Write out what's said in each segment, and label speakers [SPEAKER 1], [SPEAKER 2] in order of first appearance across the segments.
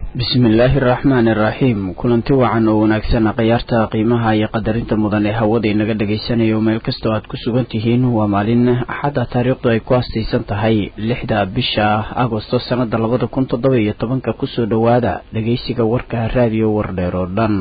[SPEAKER 1] bismillaahi araxmaani iraxiim kulanti wacan oo wanaagsan khiyaarta qiimaha iyo qadarinta mudan ee hawada inaga dhagaysanayo meel kastoo aad ku sugan tihiin waa maalin axadda taariikhdu ay ku astaysan tahay lixda bisha agosto sannada labada kun toddoba iyo tobanka kusoo dhowaada dhagaysiga warka raadiyo wardheer oo dhan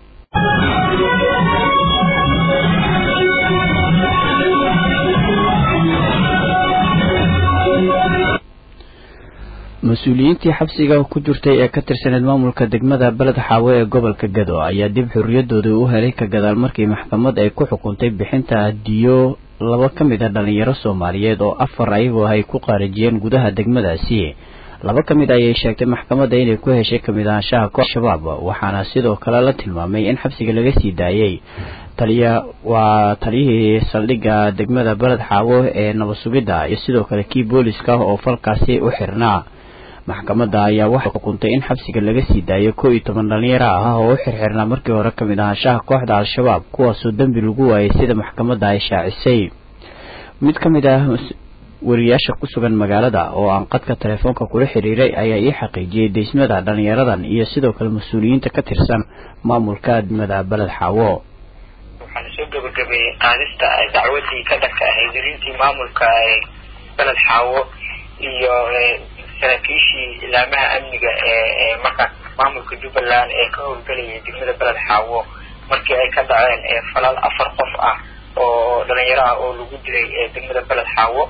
[SPEAKER 1] mas-uuliyiintii xabsiga ku jirtay ee ka tirsaneed maamulka degmada beled xaawe ee gobolka gado ayaa dib xorriyadooda u helay ka gadaal markii maxkamad ay ku xukuntay bixinta diyo laba ka mid a dhalinyaro soomaaliyeed oo afar ayagoo ay ku qaarijiyeen gudaha degmadaasi laba ka mid ayay sheegtay maxkamadda inay ku heshay kamid ahaanshaha koox shabaab waxaana sidoo kale la tilmaamay in xabsiga laga sii daayey taliya waa taliyihii saldhigga degmada beled xaawo ee nabad sugidda iyo sidoo kale kii booliska oo falkaasi u xirnaa maxkamadda ayaa waxay xukuntay in xabsiga laga sii daayo koo iyo toban dhalinyaro ah oo u xirxirnaa markii hore kamid ahaanshaha kooxda al-shabaab kuwaasoo dembi lagu waayay sida maxkamadda ay shaacisay mid ka mid ah wariyaasha ku sugan magaalada oo aan qadka telefoonka kula xiriiray ayaa ii xaqiijiyey deysmada dhalinyaradan iyo sidoo kale mas-uuliyiinta ka tirsan maamulka degmada beled xaawo
[SPEAKER 2] waxaana soo gabagabeeyey qaadista dacwadii ka dhanka ahayd dirintii maamulka beled xaawo iyo saraakiishii ilaamaha amniga ee markaas maamulka jubbaland ee ka howlgelayay degmada beled xaawo markii ay ka dhaceen falal afar qof ah oo dhalinyaro ah oo lagu dilay degmada beled xaawo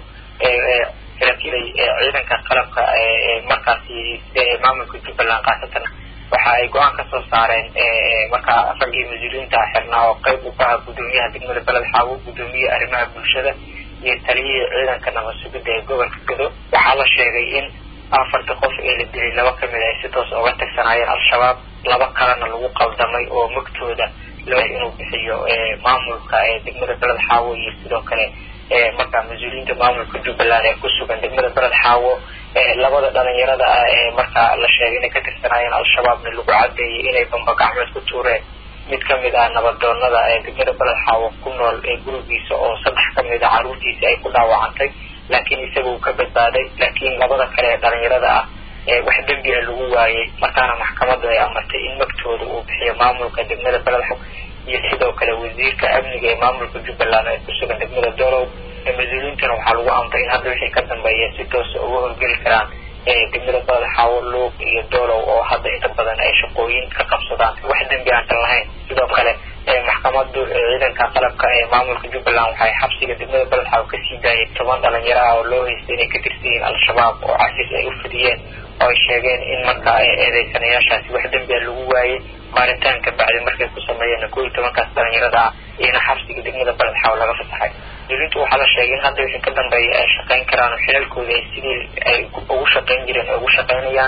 [SPEAKER 2] saraakiil ciidanka qalabka markaasi maamulka jubbaland khaasatan waxa ay go-aan kasoo saareen markaa raggii mas-uuliyiinta xirnaa oo qeyb u kaha guddoomiyaha degmada beled xaawo guddoomiye arrimaha bulshada iyo taliyihii ciidanka nabad sugidda ee gobolka gado waxaa la sheegay in afarta qof ee la dilay laba kamid ay si toos uga tagsanaayeen al-shabaab laba kalena lagu qaldamay oo magtooda loo inuu bixiyo maamulka degmada beled xaawo iyo sidoo kale markaa mas-uuliyiinta maamulka jubbaland ee kusugan degmada beled xaawo labada dhalinyarada ah ee markaa la sheegay inay ka tirsanaayeen al-shabaabna lagu cadeeyay inay bamba gacmeed ku tuureen mid kamid ah nabadoonada ee degmada beled xaawo ku nool ee gurigiisa oo saddex kamid a caruurtiisa ay ku dhaawacantay laakiin isaga uu ka badbaaday laakiin labada kale ee dhalinyarada ah wax dembi a lagu waayey markaana maxkamaddu ay amartay in magtooda uu bixiyo maamulka degmada beled xaawo iyo sidoo kale wasiirka amniga ee maamulka jubbaland ee kusugan degmada dolow mas-uuliyiintana waxaa lagu amray in hadda wixii ka dambeeya si toosa uga howlgeli karaan degmada beled xaawo luuq iyo dolow oo hadda inta badan ay shaqooyin ka qabsadaan wax dembi aantan lahayn sidoo kale maxkamadu ciidanka qalabka ee maamulka jubbaland waxay xabsiga degmada beled xaawo kasii daayay toban dhalinyaro ah oo loo haystay inay ka tirsan yihiin al-shabaab oo casiis ay u fidiyeen oo ay sheegeen in markaa eedeysanayaashaasi wax dembi a lagu waayey baaritaan ka bacdi markay ku sameeyeen koo iyo tobankaas dhalinyarada ah iyona xabsiga degmada beled xaawo laga fasaxay mas-uuliyiintu waxaa la sheegay in hadda wixii ka dambeeya ay shaqayn karaan oo xilalkooda ay sidii ay ugu shaqayn jireen ay ugu shaqaynayaan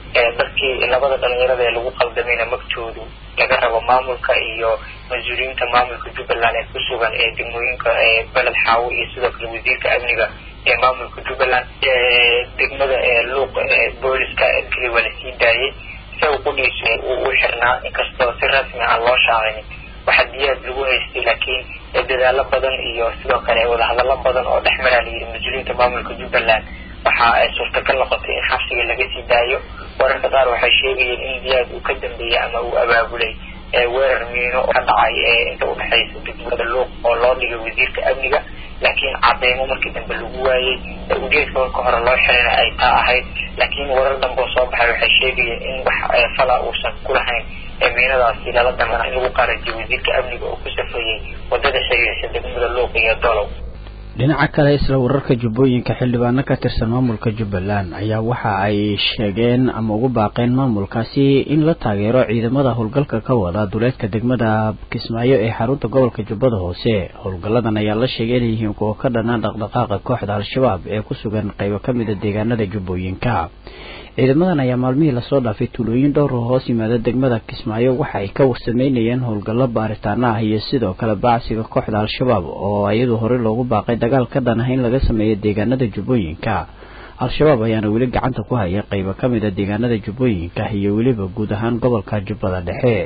[SPEAKER 2] dadkii labada dhalinyarada ee lagu qaldamayna magtoodu laga rabo maamulka iyo mas-uuliyiinta maamulka jubbaland ee kusugan ee degmooyinka beled xaawo iyo sidoo kale wasiirka amniga ee maamulka jubbaland degmada luuq booliska keli waa lasii daayey isaga qudhiisu uu u xirnaa inkastoo si rasmi aan loo shaacinin waxaa diyaad lagu haystay laakiin dadaalo badan iyo sidoo kale wadahadalo badan oo dhex maraa layidhi mas-uuliyiinta maamulka jubbaland waxa ay suurtagal noqotay in xabsiga laga sii daayo wararka qaar waxay sheegayeen in diyaad uu ka dambeeyey ama uu abaabulay weerar miino ka dhacay inta udhexaysa degmada luuq oo loo dhigay wasiirka amniga laakiin cadeymo markii dambe lagu waayey ujeedka marka hore loo xirina ay taa ahayd laakiin warar dambe oo soo baxay waxay sheegayeen in wax fala uusan ku lahayn miinadaasi lala damana in lagu qaarajiyo wasiirka amniga oo ku safeeyey wadada xiriirisa degmada luuq iyo dolow
[SPEAKER 1] dhinaca kale isla wararka jubbooyinka xildhibaano ka tirsan maamulka jubbaland ayaa waxa ay sheegeen ama ugu baaqeen maamulkaasi in la taageero ciidamada howlgalka ka wada duleedka degmada kismaayo ee xarunta gobolka jubbada hoose howlgalladan ayaa la sheegay inay yihiin kuwo ka dhanaan dhaqdhaqaaqa kooxda al-shabaab ee ku sugan qaybo ka mida deegaanada jubbooyinka ciidamadan ayaa maalmihii lasoo dhaafay tuulooyin dhowr oo hoos yimaada degmada kismaayo waxa ay ka sameynayeen howlgallo baaritaano ah iyo sidoo kale baacsiga kooxda al-shabaab oo iyadu horey loogu baaqay dagaal ka dhan ah in laga sameeyo deegaanada jubbooyinka al-shabaab ayaana weli gacanta ku haya qaybo ka mid a deegaanada jubbooyinka iyo weliba guud ahaan gobolka jubbada dhexe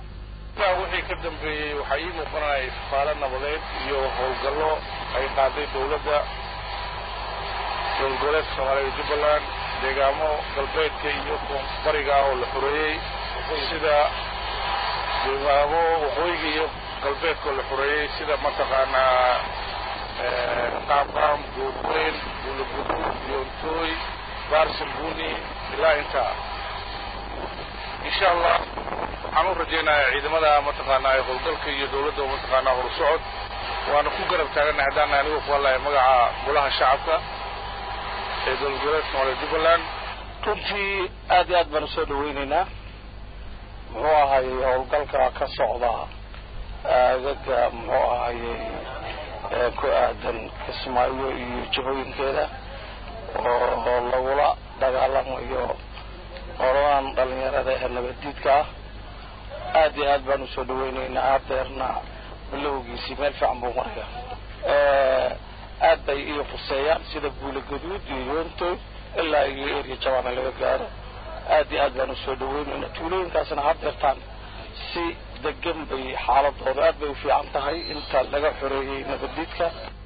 [SPEAKER 3] wixii ka dambeeyey waxaa ii muuqanaya istifaalo nabadeed iyo howlgallo ay qaaday dowladda dowlgoboleedka soomaaliya jubbaland deegaamo galbeedka iyo bariga ah oo la xoreeyey sida deegaamo waqooyiga iyo galbeedka oo la xoreeyey sida mataqaanaa qaamqaam goorweyn buulaguduud yoontooy baarsanbuni ilaa intaa insha allah waxaan u rajaynayaa ciidamada mataqaanaa ee howlgalka iyo dawladda oo mataqaanaa horusocod waana ku garab taagannahay haddaan anigu ku hadlaya magaca golaha shacabka ee dowlad goboleedka somaaliya jubbaland
[SPEAKER 4] runtii aad iyo aad baan usoo dhaweyneynaa muxuu ahayey howlgalka ka socda aagaga muxuu ahayey ku aadan kismaayo iyo jihooyinkeeda oo lagula dagaalamayo qoladan dhalinyarada ee nabaddiidka ah aad iyo aad baan usoo dhaweyneynaa hadeerna bilowgiisii meel fiican buu maraya aad bay iyo khuseeyaan sida buula gaduud iyo yoontoy ilaa iyo erya jabaana laga gaaro aad iyo aad baan usoo dhaweyneynaa tuulooyinkaasna hadeertaan si degan bay xaaladooda aad bay u fiican tahay inta laga xoreeyey nabaddiidka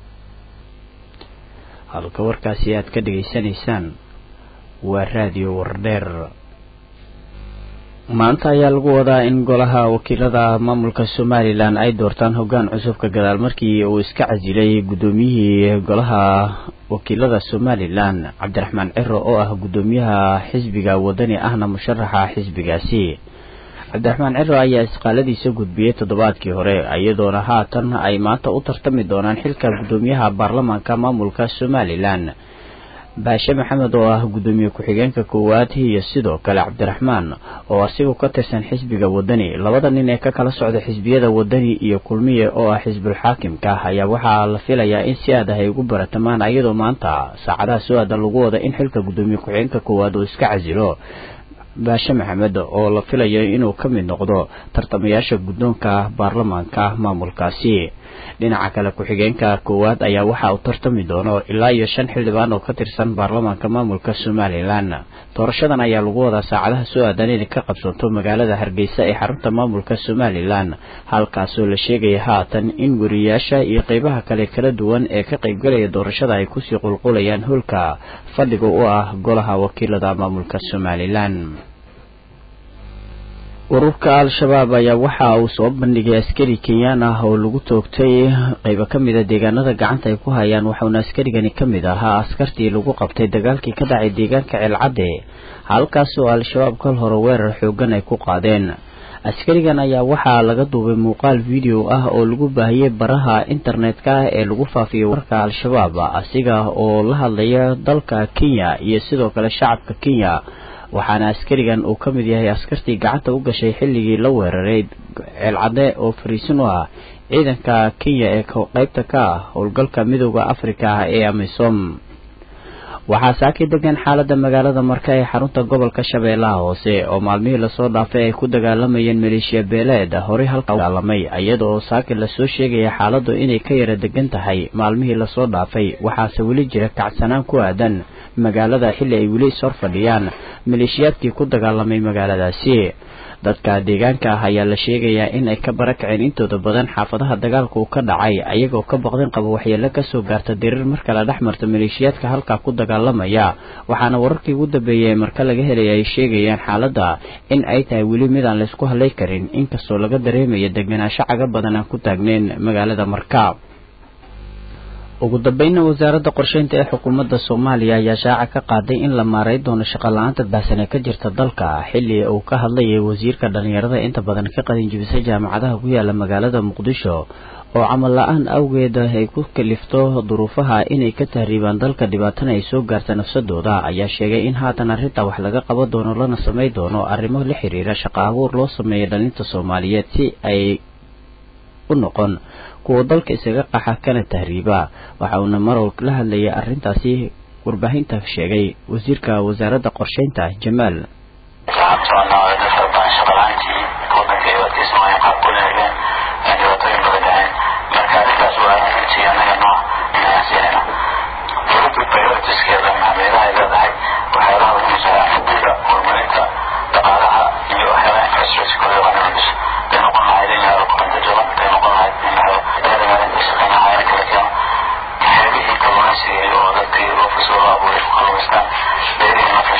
[SPEAKER 1] halka warkaasi aad ka dhegaysanaysaan waa raadiyo wardheer maanta ayaa lagu wadaa in golaha wakiilada maamulka somalilan ay doortaan hoggaan cusubka gadaal markii uu iska casilay guddoomiyihii golaha wakiilada somalilan cabdiraxmaan ciro oo ah guddoomiyaha xisbiga wadani ahna musharaxa xisbigaasi cabdiraxmaan ciro ayaa isqaaladiisa gudbiyey toddobaadkii hore iyadoona haatan ay maanta u tartami doonaan xilka guddoomiyaha baarlamaanka maamulka somalilan baashe maxamed oo ah guddoomiye ku-xigeenka koowaad iyo sidoo kale cabdiraxmaan oo asigu ka tirsan xisbiga wadani labada nin ee ka kala socda xisbiyada wadani iyo kulmiye oo ah xisbul xaakimka ayaa waxaa la filayaa in si aad ah ay ugu baratamaan iyadoo maanta saacadaha soo aadan lagu wada in xilka guddoomiye ku-xigeenka koowaad uu iska casilo baashe maxamed oo la filayo inuu ka mid noqdo tartamayaasha guddoonka baarlamaanka maamulkaasi dhinaca kale ku-xigeenka koowaad ayaa waxa uu tartami doono ilaa iyo shan xildhibaan oo ka tirsan baarlamaanka maamulka somalilan doorashadan ayaa lagu wadaa saacadaha soo aadan inay ka qabsanto magaalada hargeysa ee xarunta maamulka somalilan halkaasoo la sheegaya haatan in weriyaasha iyo qeybaha kale kala duwan ee ka qaybgalaya doorashada ay kusii qulqulayaan hoolka fadhiga u ah golaha wakiilada maamulka somalilan ururka al-shabaab ayaa waxa uu soo bandhigay askari kenyaan ah oo lagu toogtay qeybo ka mid a deegaanada gacanta ay ku hayaan waxauna askarigani ka mid ahaa askartii lagu qabtay dagaalkii ka dhacay deegaanka ceelcadde halkaasoo al-shabaab kal hore weerar xoogan ay ku qaadeen askarigan ayaa waxaa laga duubay muuqaal video ah oo lagu baahiyey baraha internetka ah ee lagu faafiyay wararka al-shabaab asiga oo la hadlaya dalka kenya iyo sidoo kale shacabka kenya waxaana askarigan uu ka mid yahay askartii gacanta u gashay xilligii la weeraray ceelcadde oo fariisin u ah ciidanka kenya ee qeybta ka ah howlgalka midooda afrika ah ee amisom waxaa saaki degan xaalada magaalada marka ee xarunta gobolka shabeellaha hoose oo maalmihii lasoo dhaafay ay ku dagaalamayeen maleeshiya beeleed horey halka dagaalamay iyada oo saaki lasoo sheegaya xaaladu inay ka yara degan tahay maalmihii lasoo dhaafay waxaase weli jira kacsanaan ku aadan magaalada xilli ay weli ishor fadhiyaan maleeshiyaadkii ku dagaalamay magaaladaasi dadka deegaanka ah ayaa la sheegayaa in ay ka barakaceen intooda badan xaafadaha dagaalka uu ka dhacay ayagoo ka baqdin qaba waxyeelo kasoo gaarta diriir marka la dhex marta maleeshiyaadka halkaa ku dagaalamaya waxaana wararkii ugu dambeeyay marka laga helaya ay sheegayaan xaaladda in ay tahay weli mid aan laysku hadlay karin inkastoo laga dareemaya deganaansho caga badan aan ku taagneyn magaalada marka ugu dambeynna wasaaradda qorsheynta ee xukuumadda soomaaliya ayaa shaaca ka qaaday in la maaray doono shaqo-la-aanta baahsan ee ka jirta dalka xilli uu ka hadlayay wasiirka dhallinyarada inta badan ka qadinjibisay jaamacadaha ku yaala magaalada muqdisho oo camal la-aan awgeed ay ku kalifto duruufaha inay ka tahriibaan dalka dhibaatana ay soo gaarta nafsadooda ayaa sheegay in haatan arrintaa wax laga qaban doono lana samay doono arrimo la xiriira shaqo abuur loo sameeya dhalinta soomaaliyeed si ay u noqon kuwa dalka isaga qaxa kana tahriiba waxa uuna marow la hadlayay arrintaasi warbaahinta sheegay wasiirka wasaaradda qorsheynta jamaal
[SPEAKER 5] oo dadkii loo kasoo abuuray ku kalmaystaan beerihii marka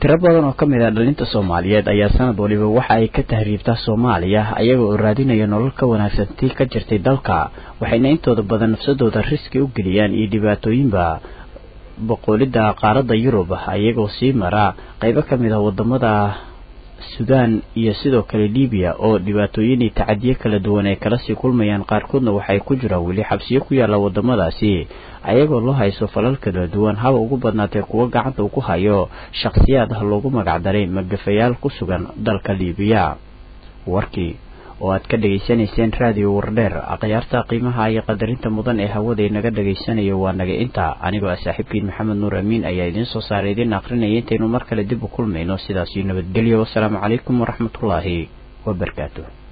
[SPEAKER 1] tiro badan oo ka mid ah dhalinta soomaaliyeed ayaa sanad waliba waxa ay ka tahriibtaa soomaaliya ayaga oo raadinaya nolol ka wanaagsan tii ka jirtay dalka waxayna intooda badan nafsadooda riski u geliyaan iyo dhibaatooyinba boqolidda qaaradda yurub ayagoo sii mara qaybo ka mid ah wadamada sudan iyo sidoo kale libiya oo dhibaatooyin iyo tacadiyo kala duwan ay kala sii kulmayaan qaarkoodna waxay ku jiraan weli xabsiyo ku yaalla wadamadaasi ayagoo loo hayso falal kala duwan haba ugu badnaatee kuwo gacanta uu ku hayo shakhsiyaad ah loogu magacdaray magafayaal ku sugan dalka libiya warkii oo aad ka dhegaysanayseen raadiyo wardheer akhyaarta qiimaha iyo qadarinta mudan ee hawada naga dhegaysanayo waa naga inta anigoo ah saaxiibkiin maxamed nuur amiin ayaa idiin soo saaray idiin aqrinaya intaynu mar kale dib u kulmayno sidaasiyo nabadgelyo wasalaamu calaykum waraxmatullaahi wabarakaatu